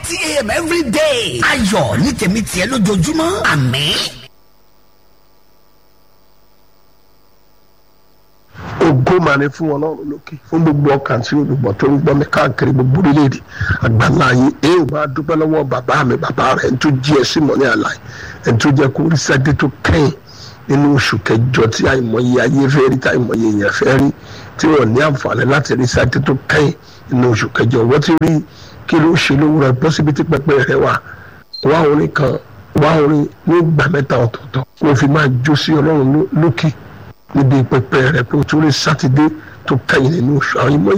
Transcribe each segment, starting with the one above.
thirty a.m. every day. ayọ̀ ní tèmi tiẹ̀ lójoojúmọ́ àmín. ògo máa ní fún ọlọ́run lókè fún gbogbo ọkàn tí olùgbọ́ tó ń gbọ́ mi káàkiri gbogbo orílẹ̀-èdè àgbàlá yìí èyí ò máa dúpẹ́ lọ́wọ́ bàbá mi bàbá rẹ̀ ẹni tó jí ẹ sí mọ́ ní àlàyé ẹni tó jẹ́ kó rí sẹ́dí tó kẹ́yìn nínú oṣù kẹjọ tí àìmọye ayé fẹ́ rí tí àìmọye èèyàn fẹ́ rí tí wọ́n ní àǹfààní láti rí sẹ́dí tó kẹ́yìn nínú oṣù kẹjọ wọ́n ti rí kí ló ṣe lówùrọ̀ bọ́ síbi tí pẹpẹ rẹ wà wá orin kan wá orin ní ìgbà mẹ́ta ọ̀tọ̀ọ̀tọ̀ kó fi máa jó sí ọlọ́run lókè níbi pẹpẹ rẹ pé o tún rí sátidé tó kẹ́yìn nínú oṣù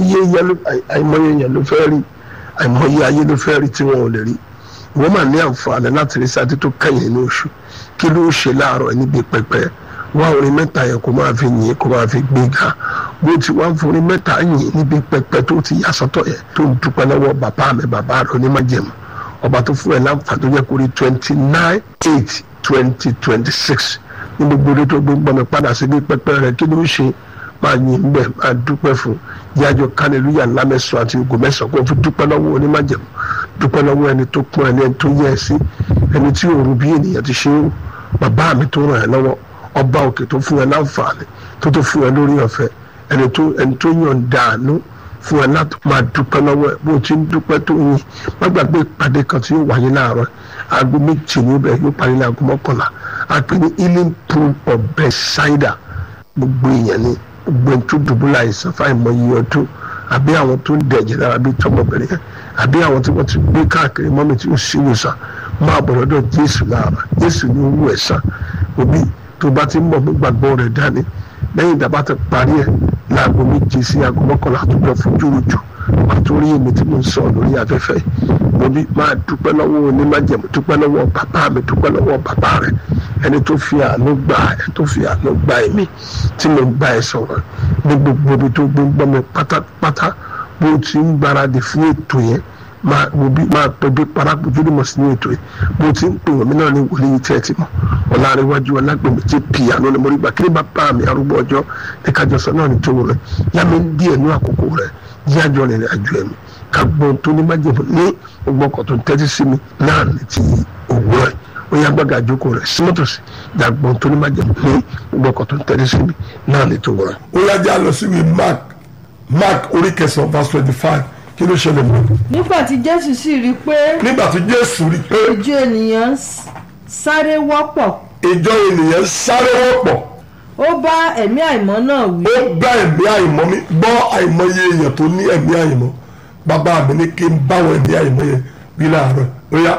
àìmọye èèyàn ló fẹ́ rí àìmọye ayé ló fẹ́ rí tí wọn ò lè rí ìwọ́n máa ní àǹfààní láti rí sátidé tó kẹ́yìn nínú oṣù kí ló ṣe láàárọ̀ níbi pẹpẹ wá orin mẹ́ta yẹn kó máa fi yìn kó máa fi gbéga bó ti wá ń forin mẹ́ta yìn níbi pẹpẹ tó ti yà sọ́tọ̀ yẹn tó ń dúpẹ́ lọ́wọ́ bàbá mi bàbá rẹ onímọ̀jẹ̀mú ọba tó fún ẹ láǹfààní tó jẹ́ kó rí twenty nine eight twenty twenty six ní gbogbo orí tó gbé mi padà sí bí pẹpẹ rẹ kí ló ṣe máa yin bẹ máa dúpẹ́ fún yájọ kálẹlúyà ńlá mẹ́sàn àti ogun mẹ́sàn kó fi dúpẹ́ lọ́wọ́ onímọ̀jẹ̀mú dúpẹ́ lọ́wọ́ ẹni tó pọ́n ẹni tó yẹ ẹ sí ẹni tí òru bí ènìyàn ti ṣe é bàbá mi tó ràn ẹ́ lọ́wọ́ ọba òkè tó fún ẹ láǹfààní tó tó fún ẹ lórí ọ̀fẹ́ ẹni tó ẹni tó yàn dànù fún ẹ láti máa dúpẹ́ lọ́wọ́ ẹ bó o ti ń dúpẹ́ tó yin má gbàgbé ìpàdé kan tí yóò wáyé láàárọ̀ aago méjì níbẹ̀ yóò parí ní aago mọ́kànlá a pè ní healing pool of Bethsaida gbogbo èèyàn ni gbogbo ẹni tó dùbúlà àìsàn fáìmọye ọdún àbí àwọn tó ń dẹ̀jẹ̀ lára bíi tọmọbìnrin yẹn àbí àwọn tí wọ́n ti gbé káàkiri mọ́mí tí ó sì wòsàn máa bọ̀ lọ́dọ̀ Jésù lára Jésù ní owó ẹ̀sán òbí tó bá ti ń bọ̀ gbàgbọ́ rẹ̀ dání lẹ́yìn ìdàbà ti parí ẹ̀ láago méje sí aago mọ́kànlá tó jọ fojú rojú wàá tó rí èmi tí mo ń sọ lórí afẹ́fẹ́ mo bí máa dúpẹ́ lọ́wọ́ onímájẹ̀mú dúpẹ́ lọ́wọ́ bàbá mi dúpẹ́ lọ́wọ́ bàbá rẹ̀ ẹni tó fi àánú gbà ẹ tó fi àánú gbà èmi tí mo bá ẹ sọ̀rọ̀ ní gbogbo ibi tó gbé ń gbọ́ mi pátápátá bó ti ń gbáradì fún ètò yẹn máa wo bí máa pẹ bí parakojú ní mọ̀sí ní ètò yìí bó ti ń pè wọ́n mi náà ní wòlíì tí ẹ ti mọ̀ ọ̀làríwájú ọlágbèmí tí pìyànú ni mo rí gbà kí ni bàbá mi arúgbó ọjọ́ ní kájọsọ náà ní tòun rẹ̀ yá mi ń díẹ̀ ní àkókò rẹ̀ yíyájọ́ rìnrìn àjò ẹ̀mí ká gbọ́n tó ní májèmú ní ọgbọ́kọ̀ tó ń tẹ́tí sí mi náà ní ti òwúrọ̀ ó yá gbàgà àjókòó rẹ̀ símọ́tòsí dàgbọ́n tó ní májèmú ní ọgbọ́kọ̀ tó ń tẹ́tí sí mi náà ní ti òwúrọ̀. ó yá já lọ sí ìwé mark mark orí kẹsàn-án verse twenty five kí ló ṣẹlẹ̀ mọ́. nígbà tí jésù sì rí i pé nígbà tí jésù rí i pé ìjọ ènìyàn s- sáré wọ́pọ̀ ìjọ ènìyàn sáré wọ́pọ̀ ó bá ẹ̀mí àìmọ́ náà wí ó bá ẹ̀mí àìmọ́ mi gbọ́ àìmọye èèyàn tó ní ẹ̀mí àìmọ́ bàbá mi ní kí n báwọn ẹ̀mí àìmọ́ yẹn bí láàárọ̀ ó yá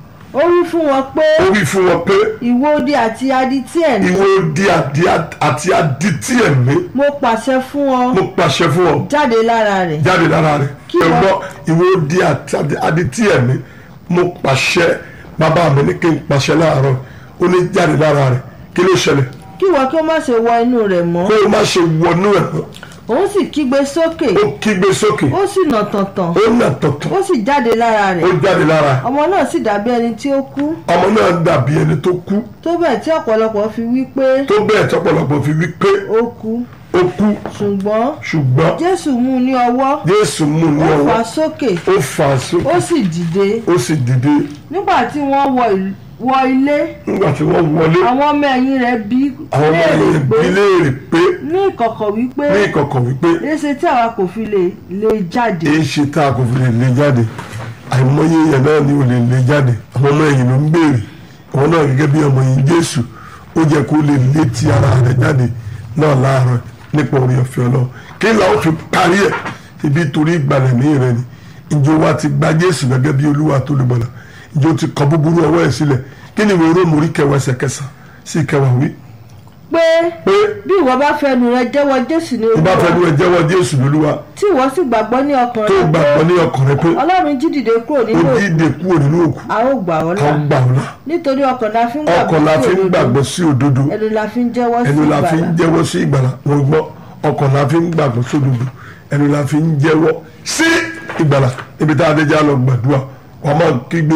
ó wí fún wọn pé ó wí fún wọn pé ìwọ odi àti adití ẹ̀mí ìwọ di àdí àti adití ẹ̀mí mo pàṣẹ fún ọ mo pàṣẹ fún ọ jáde lára rẹ̀ jáde lára rẹ̀ Kí ẹ wọ́n- gbọ́ ìwọ di àti adití ẹ̀mí mo pàṣẹ bàbá mi ní kí n pàṣẹ láàárọ̀ ó ní jáde lára rẹ̀ kí ló ṣẹlẹ̀ kí wọn kí ó má ṣe wọ inú rẹ̀ mọ́ kó o má ṣe wọnú ẹ̀ mọ́ òun sì kígbe sókè ó kígbe sókè ó sì nà tọ̀tàn ó nà tọ̀tọ̀ ó sì jáde lára ó rẹ̀ jáde lára ọmọ náà sì dàbí ẹni tí ó kú ọmọ náà dàbí ẹni tó kú tó bẹ́ẹ̀ tí ọ̀pọ̀lọpọ̀ fi wí pé tó bẹ́ẹ̀ tọ́pọ̀lọpọ̀ fi wí pé ó kú ó kú ṣùgbọ́n ṣùgbọ́n jésù mú un ní ọwọ́ Jésù mú ní ó fà ọwọ́ á sókè ó fà á sókè ó sì dìde ó sì dìde nígbà tí wọ́n wọ ìl- wọ ilé nígbà tí wọ́n wọlé àwọn ọmọ ẹ̀yìn rẹ̀ bí àwọn ọmọ léèrè yẹn pé bí léèrè pé ní ìkọ̀kọ̀ wípé ní ìkọ̀kọ̀ wípé léṣe tí àwa kò fi lè lè jáde èyí ṣe tá a kò fi lè lè jáde àìmọye èèyàn náà ni ò lè lè jáde àwọn ọmọ ẹ̀yìn ló ń béèrè àwọn náà gẹ́gẹ́ bí ọmọ yìí Jésù ó jẹ́ kó lè lé ti ara rẹ̀ jáde náà láàárọ̀ nípa orí ọ̀fẹ́ Ọlọ́run kí ni àwọn fi parí ẹ̀ ibi torí ìgbàlẹ̀ ní rẹ̀ ni ìjọ wa ti gba Jésù gẹ́gẹ́ bí Olúwa tó lùbọ̀là ìjọ ti kọ búburú ọwọ́ ẹ̀ sílẹ̀ kí ni ìwé Róòmù orí kẹwàá ẹsẹ̀ kẹsàn-án sí kẹwàá wí pé pé bí ìwọ bá fẹnu rẹ jẹ́wọ́ jésù ní ìbá fẹ́ ní olúwa ẹ jẹ́wọ́ Jésù lólúwa tí ìwọ sì gbàgbọ́ ní ọkàn tó rẹ pé gbàgbọ́ ní ọkàn rẹ pé ọlọ́run jí dìde kúrò ó nínú òkú dídè kúrò nínú òkú a ó gbà ọ́ là àwọn gbà ọ́ lá nítorí ọkàn la fi ń ọkàn la fi ń gbàgbọ́ sí òdodo ẹnu la fi ń jẹ́wọ́ sí ẹnu la fi ń ìgbàlà jẹ́wọ́ sí ìgbàlà wọn gbọ́ ọkàn la fi ń gbàgbọ́ sí òdodo ẹnu la fi ń jẹ́wọ́ sí ìgbàlà ibi tá a dé já lọ gbàdúrà wàá máa kígbe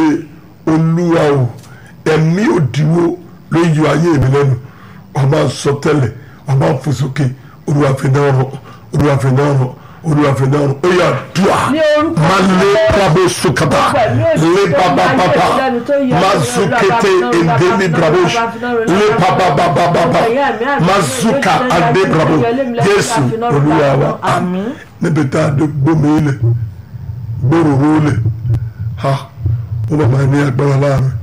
olúwa o ẹ̀mí òdiwọ́ ló yọ ayé mi lẹ́nu wàá máa sọ tẹ́lẹ̀ wàá máa fò sókè olúwa fi náà rọ olúwa fi náà rọ olùwàfẹ́ náà ó yà dùà Ní orúkọ má lé brabo sukaba lé baba baba má zukete endemi brabo lé baba baba baba má zuka adé brabo jésù olúwa wa àmín níbi tá a dé gbómi ilẹ̀ gbòòrò ilẹ̀ ha ó bàbá ní agbára láàrin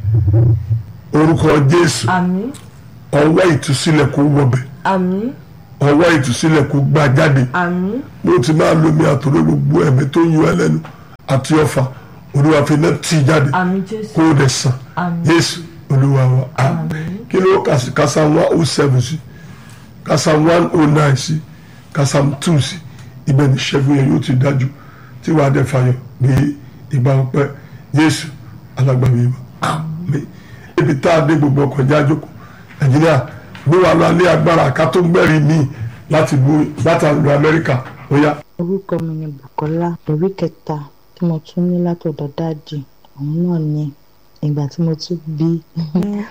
orúkọ jésù àmín ọwọ́ ìtúsílẹ̀ kó wọbẹ̀ àmín ọwọ́ ìtúsílẹ̀ kó gbá jáde àmín bó ti máa lomi àtòrò gbogbo ẹ̀mí tó ń yọ ẹlẹ́nu àti ọfà olúwa fi náà tì jáde àmín jésù kó o dẹ̀ sàn Àmín. yéésù olúwa wa àmín kí ló kà sí kásám one oh seven sí kásám one oh nine sí kásám two sí ibẹ̀ ní ṣẹ́gun yẹn yóò ti dájú tí wàá dẹ̀ fàyọ̀ ní ìgbà ọpẹ́ yéésù alágbàmí wa àmín ibi tá a dé gbogbo ọkọ̀ jájókòó nàìjíríà gbé wa lọ alẹ́ agbára ká tó gbẹ̀rí mi láti bu láti lu amẹ́ríkà ó yá. orúkọ mi ni bukola ẹ̀rí kẹta tí mo tún ní látọ̀dọ̀ dáàdì òun náà ni ìgbà tí mo tún bí ọmọ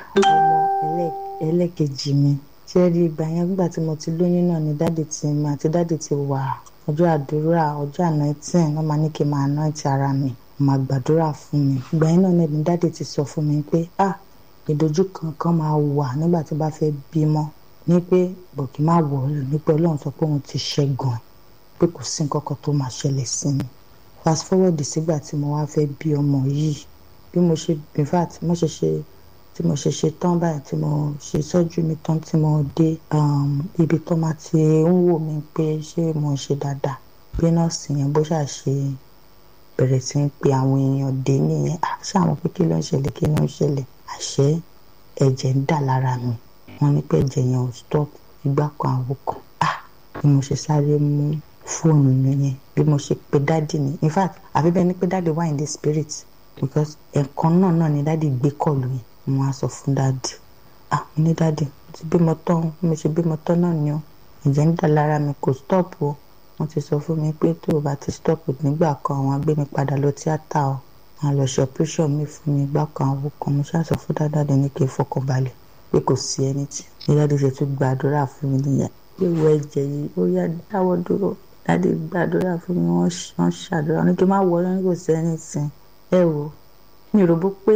ẹlẹ́- ẹlẹ́kejì mi tí ẹ rí ìgbà yẹn nígbà tí mo ti lóyún náà ni dáàdì ti mi àti dáàdì ti wà ọjọ́ àdúrà ọjọ́ anointing wọ́n máa ní kí n máa anoint ara mi wọ́n máa gbàdúrà fún mi ìgbà yẹn náà ni dáàdì ti sọ fún mi pé ah ìdojúkan kan máa wà nígbà tí bá fẹ́ bímọ ní pé bọ̀kì má wọ̀ ọ́ lò ní pé ọlọ́run sọ pé òun ti ṣẹ́gun ẹ̀ pé kò sí nǹkan kan tó máa ṣẹlẹ̀ sí mi fast forward sígbà tí mo wá fẹ́ bí ọmọ yìí bí mo ṣe in fact mo ṣe ṣe tí mo ṣe ṣe tán báyìí tí mo ṣe sọ́jú mi tán tí mo dé um, ibi tó máa ti ń wò mí pé ṣé mo ń ṣe dáadáa bí nọ́ọ̀sì yẹn bó ṣáà ṣe bẹ̀rẹ̀ sí ń pe àwọn èèyàn dé nìyẹn "Ah, ṣé àwọn pé kí ló ń ṣẹlẹ̀ kí ló ń ṣẹlẹ̀ àṣẹ ẹ̀jẹ̀ ń dà lára mi wọ́n ní pé ẹ̀jẹ̀ yẹn ò stop ìgbà kan àwọ̀ kan ah bí mo ṣe sáré mú fóònù mi yẹn bí mo ṣe pe dáàdì ni in fact àfi bẹ́ẹ̀ ni pé dáàdì wà in the spirit because ẹ̀ẹ̀kan náà náà ni dáàdì gbé kọ̀lù yẹn mo wá sọ fún dáàdì ah mo ní dáàdì mo ti bímọ tán o, bí mo ṣe bímọ tán náà ni o ẹ̀jẹ̀ ń dà lára mi kò stop o wọ́n ti sọ fún mi pé tó o bá ti stop nígbà kan àwọn agbé mi padà lọ tíátà o wọn lọ ṣe operation mi fún mi gbá kan àwọn kan mo ṣáà sọ fún dáadáa ní kí n fọkàn balẹ̀ pé kò sí ẹni tí ní dáadé ṣe tún gbàdúrà fún mi nìyẹn pé wo ẹ̀jẹ̀ yìí ó yá dáwọ́ dúró dáadé gbàdúrà fún mi wọ́n ṣ- wọ́n ṣàdúrà ní kí n má wọ ọ́ ní kò sí ẹni tí ẹ wò mi rò bó pé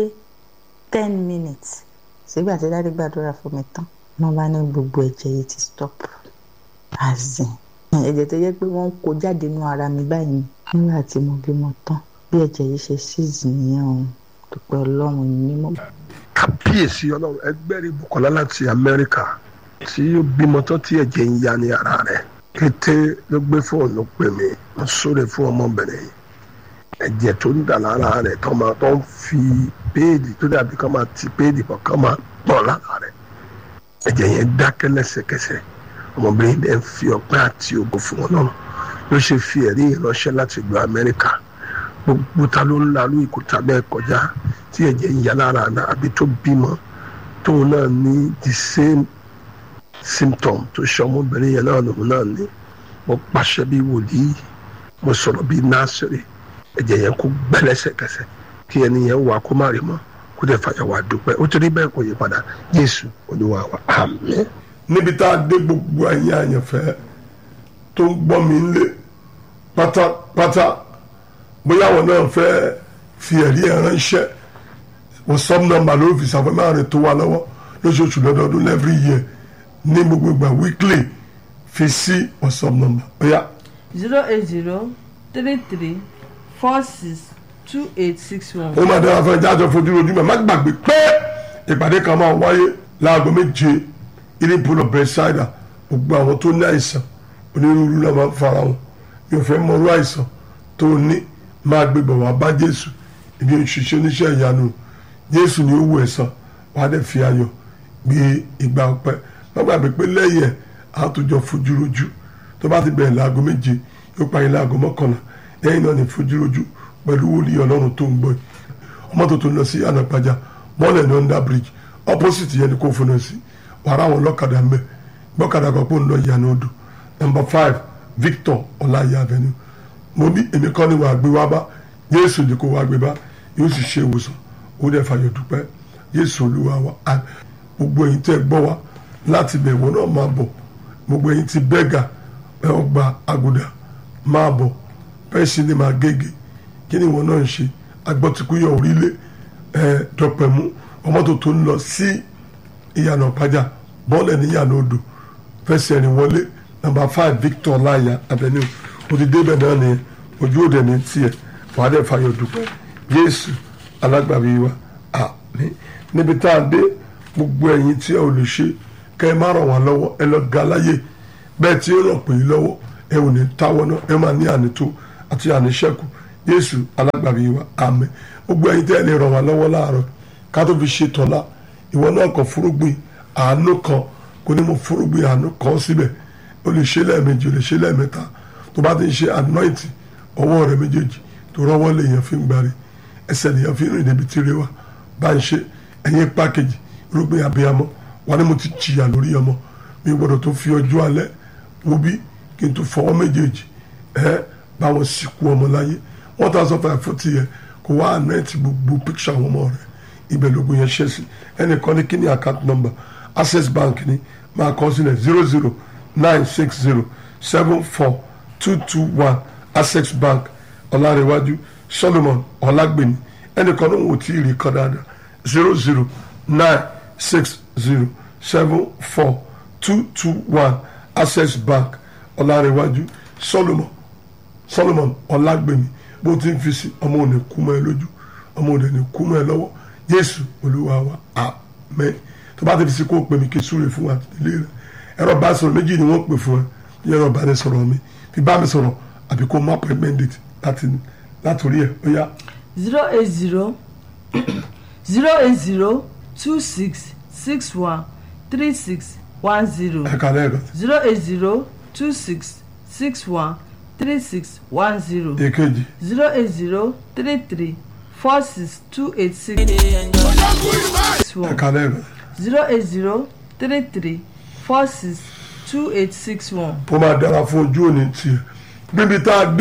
ten minutes sígbà tí dáadé gbàdúrà fún mi tán wọ́n bá ní gbogbo ẹ̀jẹ̀ yìí ti stop azin ẹ̀jẹ̀ tó yẹ pé wọ́n ń kó jáde nínú ara mi báyìí nígbà tí mo bímọ tán bí ẹ̀jẹ̀ yìí ṣe ṣíìsì nìyẹn o dúpẹ́ ọlọ́run mímọ́. kábíyèsí ọlọ́run ẹgbẹ́rì bukola láti amẹ́ríkà tí ó bímọ tán tí ẹ̀jẹ̀ ń ya ní ara rẹ̀ kété ló gbé fóònù pè mí mo sóre fún ọmọbìnrin yìí ẹ̀jẹ̀ tó ń dà lára rẹ̀ tó máa tó ń fi péèdì tó dàbí kó máa ti péèdì bọ̀ kó máa pọ̀ lára rẹ̀ ẹ̀jẹ̀ yẹn dákẹ́ lẹ́sẹ̀kẹsẹ̀ ọmọbìnrin dẹ̀ ń fi ọpẹ́ àti ògo fún ọlọ́run ló ṣe fi ẹ̀rí ìránṣẹ́ láti ìlú amẹ́ríkà gbogbo ta ló ń lalú ìkúta bẹ́ẹ̀ kọjá tí ẹ̀jẹ̀ ń ya lára àná àbí tó bímọ tóun náà ní the same symptom tó ṣe ọmọbìnrin yẹn náà lòun náà ní mo pàṣẹ bí wòlíì mo sọ̀rọ̀ bí násìrì ẹ̀jẹ̀ yẹn kó gbẹ́lẹ́sẹ̀kẹsẹ̀ kí ẹni yẹn wà kó má rí mọ́ kó dẹ̀ fàyà wà dúpẹ́ ó ti rí bẹ́ẹ̀ kò yí padà Jésù Olúwa wa àmín. níbi tá a dé gbogbo ẹ̀yin àyànfẹ́ tó ń gbọ́ mi lé pátápátá bóyá àwọn náà fẹ́ fi ẹ̀rí ẹ̀ ránṣẹ́ whatsapp number ló fi ṣàfihàn rẹ̀ tó wà lọ́wọ́ lóṣooṣù lọ́dọọdún every year ní gbogbo ìgbà weekly fi sí whatsapp number bóyá zero eight zero three three four six two eight six one. ó máa dára fún ẹja àjọ fojú rojú mẹ́ má gbàgbé pé ìpàdé kan máa wáyé láago méje ilé pool of bedside gbogbo àwọn tó ní àìsàn onírúurú náà máa ń fara wọn mi ò fẹ́ mọ̀rú àìsàn tó ní máa gbé bọ̀ wá bá jésù ibi òṣìṣẹ́ oníṣẹ́ ìyanu jésù ni ó wù ẹ̀san wàá dẹ̀ fi ayọ̀ gbé ìgbà ọpẹ́ má gbàgbé pé lẹ́yìn ẹ̀ á tó jọ fojú rojú tó bá ti bẹ̀rẹ̀ láago méje yóò parí láago mọ́kànlá lẹ́yìn náà ní fojú rojú pẹ̀lú wòlíì ọlọ́run tó ń gbọ́ yìí ọmọ tó tó lọ sí ànàpàjà bọ́ọ̀lù ní under bridge opposite yẹn ni kò fún un sí wàrà àwọn ọlọ́kadà ń bẹ̀ gbọ́kadà kan pò ń lọ ìyànà odò number five victor ọláyà avenue mo ní èmi kọ́ ni wàá gbé wá bá yéésù ni kò wá gbé bá yóò sì ṣe ìwòsàn ó dẹ̀ fàyọ̀ dúpẹ́ yéésù olúwa wa á gbogbo ẹ̀yin tẹ́ gbọ́ wa láti bẹ̀ wọ́n náà máa bọ̀ gbogbo ẹ̀yin ti bẹ́gà ẹ̀ ọ́ gba àgùdà máa bọ̀ bẹ́ẹ̀ sì ni màá gègé kí ni ìwọ náà ń ṣe agbọ́tikúyọ̀ orílẹ̀ ẹ̀ dọ̀pẹ̀mú ọmọ tó tó ń lọ sí ìyànà pàjá bọ́ọ̀lẹ̀ ní ìyànà odò fẹsẹ̀ rìn wọlé nàmbà five victor láyà avenue òdìdé bẹ̀ náà nìyẹn ojú òde ní tiẹ̀ wàá dẹ̀ fàyọ̀ dúpẹ́ jésù alágbàbí wa àmín níbi tá a dé gbogbo ẹ̀yin tí ẹ ò lè ṣe kẹ́ ẹ má ràn wá lọ́wọ́ ẹ lọ ga láyè bẹ́ẹ̀ tí ó ràn pé lọ́wọ́ ẹ ò ní táwọ́ náà ẹ máa ní ànító àti àníṣẹ́kù jésù alágbàbí wa àmín gbogbo ẹ̀yin tí ẹ lè ràn wá lọ́wọ́ láàárọ̀ ká tó fi ṣe tọ́lá ìwọ náà kàn fúrúgbìn àánú kan kò ní mo fúrúgbìn àánú kan síbẹ̀ o lè ṣe lẹ́ẹ̀mejì o lè ṣe lẹ́ẹ̀mẹ́ta tó bá ti ń ṣe anointing ọwọ́ rẹ méjèèjì tó rọ́wọ́ lèèyàn fi ń gbárí ẹsẹ̀ lèèyàn fi ń rìn débi tí ire wà bá ń ṣe ẹ̀yìn pákéjì irúgbìn abiyamọ wà ní mo ti jìyà lórí ọmọ mi gbọ́dọ̀ tó fi ọjọ́ alẹ́ wo bí kí n tó fọwọ́ méjèèjì ẹ bá wọn sìnkú ọmọ láyé one thousand five forty yẹ kó wá anointing gbogbo picture àwọn ọmọ rẹ ibẹ̀ lógún yẹn ṣe sí ẹnìkan ní kí ni account number access bank ni máa kọ sílẹ̀ zero zero nine six zero seven four two two one access bank ọ̀làrẹ̀wájú solomon ọ̀làgbẹ̀ni ẹnìkan ní wò tí ì rí kan dáadáa zero zero nine six zero seven four two two one access bank ọ̀làrẹ̀wájú solomon solomon ọ̀làgbẹ̀ni bó ti ń fi sí ọmọ òní kú mọ́ ẹ lójú ọmọ òní ní kú mọ́ ẹ lọ́wọ́ jésù olúwa wa àmín tó bá ti fi sí kó o pè mí kí n súre fún wa àtìlẹ́yìn rẹ ẹ̀rọ bá sọ̀rọ̀ méjì ni wọ́n pè fún ẹ ní ẹ̀rọ bá ní sọ̀rọ̀ mi fi bá mi sọ̀rọ̀ àbí kó má appointment date láti látòrí ẹ̀ ó yá zero eight zero zero eight zero two six six one three six one zero ẹ̀ka lẹ́ẹ̀kan zero eight zero two six six one three six one zero èkejì zero eight zero three three four six two eight six one ẹ̀ka lẹ́ẹ̀kan zero eight zero three three four six two eight six one. ó máa dára fún ojú òní tiẹ̀ bíbi tá a dé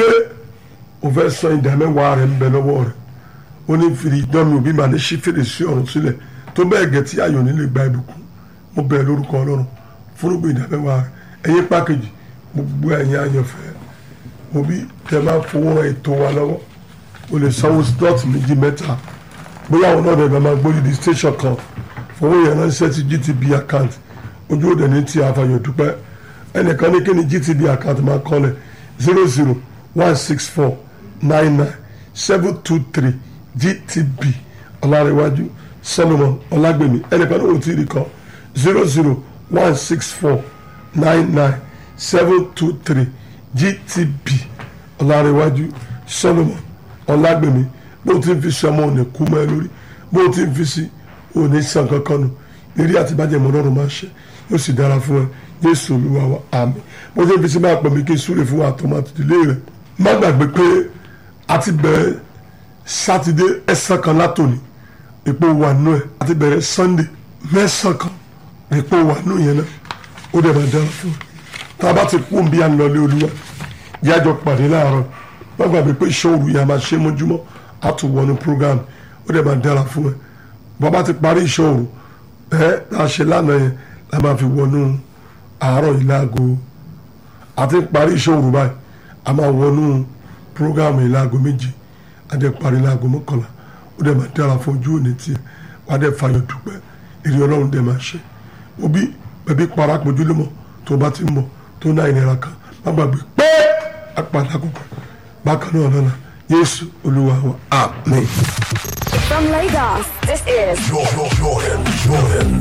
o fẹ́ sọ ìdá mẹ́wàá rẹ̀ ń bẹ lọ́wọ́ rẹ̀ ó ní fìdí dánmi òbí màá ní sí fèrèsé ọ̀run sílẹ̀ tó bẹ́ẹ̀ gẹ̀ tí ayọ̀ nílé gba ìbùkún mo bẹ̀ lórúkọ ọlọ́run fúnrúgbìn ìdá mẹ́wàá rẹ̀ ẹ̀yin pákéjì gbogbo ẹ̀yin àyànfẹ́ òbí tẹ máa fowó ran ètò wa lọ́wọ́ o lè sanwó slot méjì mẹ́ta bóyá àwọn náà dẹ̀ máa gbórí di station kan fowó yẹn ránṣẹ́ sí GTB account ojú òde ní ti àfàyàn dúpẹ́ ẹnìkan ní kí ni GTB account máa kọ́lẹ̀ zero zero one six four nine nine seven two three GTB ọ̀làrẹ̀wájú Solomon ọ̀làgbèmí ẹnìkan ní òtí rí kan zero zero one six four nine nine seven two three GTB ọ̀làrẹ̀wájú Solomon ọ̀làgbèmí bó ti ń fi sí ọmọ òní kú mọ́ ẹ lórí bó ti ń fi sí òní sàn kankan nù lérí àti bàjẹ́ mọ́ lọ́rùn máa ṣe yóò sì dára fún ẹ Jésù Olúwa wa àmín bó ti ń fi sí máa pọ̀ mí kí n súre fún wa àtọ́mọ́ àtìdílé rẹ̀ má gbàgbé pé a ti bẹ̀rẹ̀ sátidé ẹ̀sán kan látòní epo wà nù ẹ̀ a ti bẹ̀rẹ̀ sànńdé mẹ́sàn kan epo wà nù yẹn náà ó dẹ̀ máa dára fún ẹ tá a bá ti kú bí a ń lọlé Olúwa yájọ pàdé láàárọ̀ má gbàgbé pé ìṣòro yà máa ṣe mójúmọ́ a tún wọnú program ó dẹ̀ máa dára fún ẹ bàbá ti parí ìṣòro ẹ tá a ṣe lánàá yẹn la máa fi wọnú àárọ̀ yìí láago àti parí ìṣòro báyìí a máa wọnú program yìí láago méjì a dẹ̀ parí láago mọ́kànlá ó dẹ̀ máa dára fún ojú òní tiẹ̀ wàá dẹ̀ fayọ̀ dúpẹ́ èrè ọlọ́run dẹ̀ máa ṣe òbí bẹ̀bí parapọ̀ ojúlọ́mọ tó bá ti ń bọ̀ tó ná ìnira kan má gbàgbé pé apàdé àkókò bákan náà lọ́la Jésù Olúwa wa àmín. From Lagos, this is Jordan, Jordan, Jordan.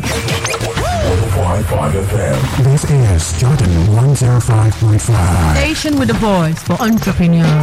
105.5 FM. This is Jordan 105.5. Station with a voice for entrepreneurs.